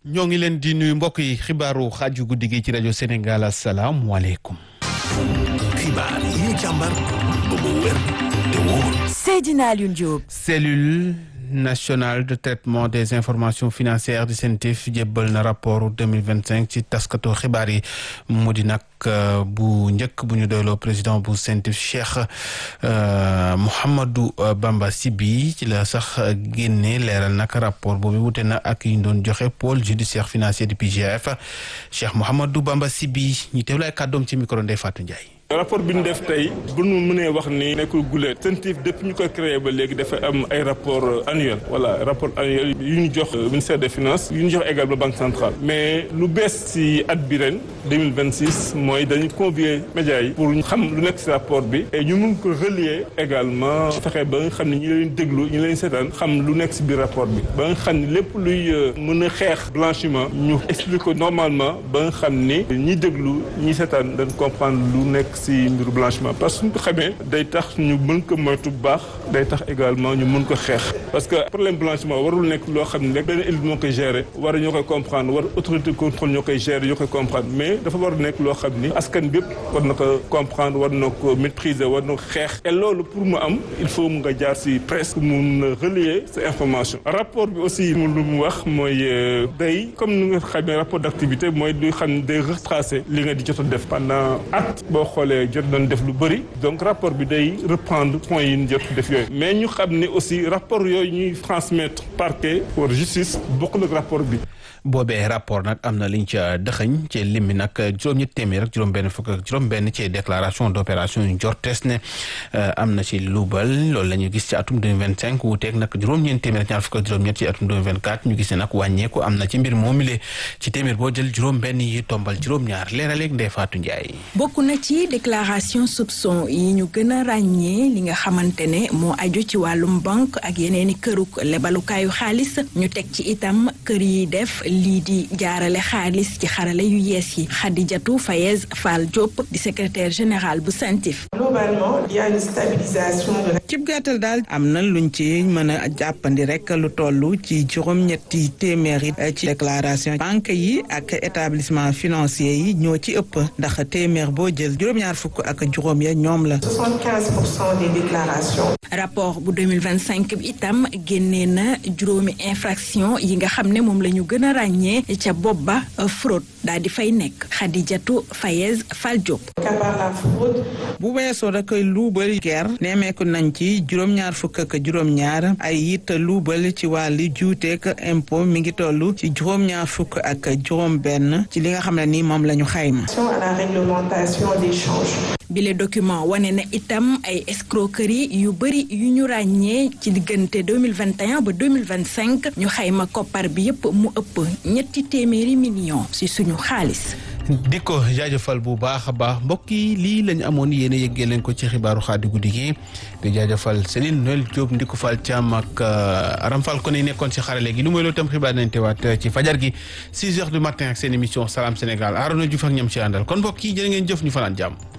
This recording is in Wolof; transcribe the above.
ñoo ngi leen di nuyu mbokk yi xibaaru xaaju guddi gi ci rajo Sénégal asalaamualeykum. xibaar yi ñu càmbar ba mu wér te wóor. Seydina Alioune Diop. cellule nationale de traitement des informations financières di CENTIF jébbal na rapport 2025 ci taskatu xibaar yi mu di nag bu njëkk bu ñu doyloo président bu CENTIF Cheikh Mouhamadou Bamba Sibi ci la sax génne leeral nag rapport boobu wute na ak yi ñu doon joxe pôle judiciaire financier du PGF Cheikh Mouhamadou Bamba Sibi ñu teewlu ay kàddoom ci micro Ndeye Fatou Ndiaye. rapport bi ñu def tey bu ñu mënee wax ni nekkul gulee CENTIF depuis ñu ko créé ba léegi dafa am ay rapport annuel voilà rapport annuel yu ñu jox ministère des finances yu ñu jox également banque centrale mais lu bees ci at bi ren 2026 mooy dañu convier médias yi pour ñu xam lu nekk ci rapport bi et ñu mun ko relier également fexe ba nga xam ne ñi leen déglu ñu leen seetaan xam lu nekk ci biir rapport bi ba nga xam ne lépp luy mën a xeex blanchiment ñu explique ko normalement ba nga xam ni ñi déglu ñi seetaan dañ comprendre lu nekk ci mbiru blanchiment parce que suñ ko xamee day tax ñu mën ko moytu bu baax day tax également ñu mën ko xeex parce que problème blanchiment warul nekk loo xam ne rek benn élite moo koy gérer war ñoo koy comprendre war autorité contrôle ñoo koy gérer ñoo koy comprendre mais dafa war nekk loo xam ni askan bépp war na ko comprendre war na ko maîtriser war na ko xeex et loolu pour mu am il faut mu nga jaar ci presse mun relier ces informations rapport bi aussi mu lu mu wax mooy day comme ni nga xamee rapport d'activité mooy lu xam ne day retracer li nga di jot a def pendant at boo xoolee jot nañ def lu bëri donc rapport bi day reprendre points yi ñu jot def yooyu mais ñu xam ne aussi rapport yooyu ñuy transmettre parquet pour justice bokkul ak rapport bi boobee rapport nag am na liñ ca dëxëñ ci lim bi nag juróom-ñetti téeméer ak juróom-benn fukk ak juróom-benn ci déclaration d'opération yu jortees ne am na ci luubal loolu la ñu gis ci atum 2025 wuuteeg nag juróom-ñeenti téeméer ak ñaar fukk ak juróom-ñett ci atum 2024 ñu gis ne nag wàññeeku am na ci mbir moomile ci téeméer boo jël juróom-benn yi tombal juróom-ñaar leeraleeg Ndeye Fatou Ndiaye. bokk na ci déclaration soupçon yi ñu gën a ràññee li nga xamante ne moo aju ci wàllum banque ak yeneeni këruk lebalukaayu xaalis ñu teg ci itam kër yi def lii di jaarale xaalis ci xarale yu yees yi Khadijatou Fayez Fall Diop di secrétaire général bu CENTIF. globalement il y a une stabilisation de la. cib gàttal daal am na luñ ci mën a jàppandi rek lu toll ci juróom-ñetti téeméer yi ci déclaration banque yi ak établissement financier yi ñoo ci ëpp ndax téeméer boo jël juróom-ñaar fukk ak juróom ya ñoom la. 75 pour cent des déclarations. rapport bu 2025 bi itam génnee na juróomi infraction yi nga xam ne moom la ñu gën a ràññee ca bopp ba fraude daal di fay nekk Khadijatou Fayez Fall Diop. Kabar la fraude. bu weesoo rek luubal ger nemeeku nañ ci juróom-ñaar fukk ak juróom-ñaar ay it luubal ci wàllu juuteek impôt mi ngi toll ci juróom-ñaar fukk ak juróom-benn ci li nga xam ne ni moom la ñu xayma. à la réglementation des changes. bile document wane na itam ay escroquerie yu bëri yu ñu ràññee ci diggante 2021 ba 2025 ñu xayma koppar bi yépp mu ëpp ñetti téeméeri millions ci suñu xaalis. di ko jaajëfal bu baax a baax mbokk yi lii lañu amoon yéen a yëggee leen ko ci xibaaru xaadi guddi gi di jaajëfal Céline Noël Diop Ndiko Fall Thiam ak Aram Fall ko ne nekkoon ci xarale gi lu mooy loolu tam xibaar nañ teewaat ci fajar gi 6 heures du matin ak seen émission Salam Sénégal Arona Diouf ak ñam ci àndal kon mbokk yi jërë ngeen jëf ñu fanaan jàmm